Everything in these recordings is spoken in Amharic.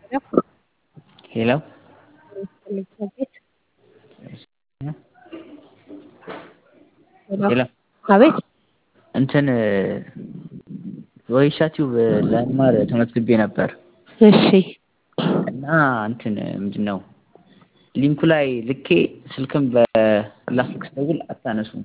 ሄሎ ሄሎ አቤት እንትን ወይሻ ቲዩብ ለመማር ተመዝግቤ ነበር እሺ እና እንትን ምንድን ነው ሊንኩ ላይ ልኬ ስልክም በላስልክ ስደውል አታነሱም።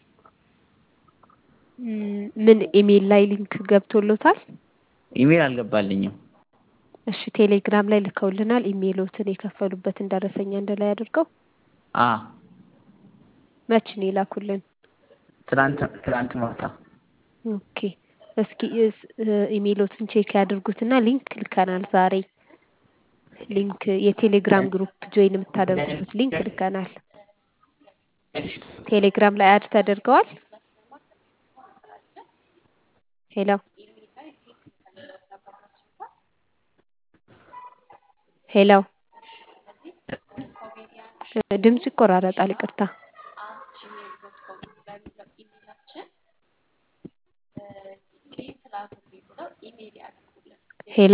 ምን ኢሜል ላይ ሊንክ ገብቶሎታል? ኢሜል አልገባልኝም። እሺ ቴሌግራም ላይ ልከውልናል። ኢሜሎትን የከፈሉበትን ደረሰኛ አንድ ላይ አድርገው አ መች ነው የላኩልን? ትናንት ትናንት ማታ ኦኬ እስኪ ኢሜሎትን ቼክ ያድርጉትና ሊንክ ልከናል ዛሬ ሊንክ የቴሌግራም ግሩፕ ጆይን የምታደርጉበት ሊንክ ልከናል። ቴሌግራም ላይ አድ ተደርገዋል። ሄሎ ሄሎ ድምጽ ይቆራረጣል። ይቅርታ ሄሎ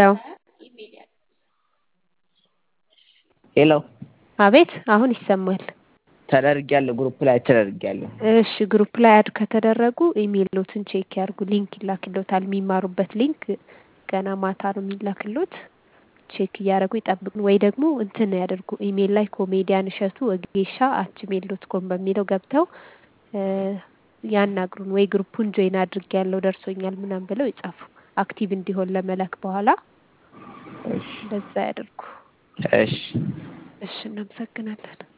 ሄሎ አቤት አሁን ይሰማል። ተደርጊያለሁ፣ ግሩፕ ላይ ተደርጊያለሁ። እሺ ግሩፕ ላይ አድ ከተደረጉ ኢሜሎትን ቼክ ያርጉ። ሊንክ ይላክሎታል። የሚማሩበት ሊንክ ገና ማታ ነው የሚላክሎት። ቼክ እያደረጉ ይጠብቁ። ወይ ደግሞ እንትን ያደርጉ ኢሜል ላይ ኮሜዲያን እሸቱ ወጌሻ አት ጂሜል ዶት ኮም በሚለው ገብተው ያናግሩን። ወይ ግሩፑን ጆይን አድርጌያለሁ ደርሶኛል ምናምን ብለው ይጻፉ። አክቲቭ እንዲሆን ለመላክ በኋላ እንደዛ ያደርጉ። እሺ እሺ እናመሰግናለን።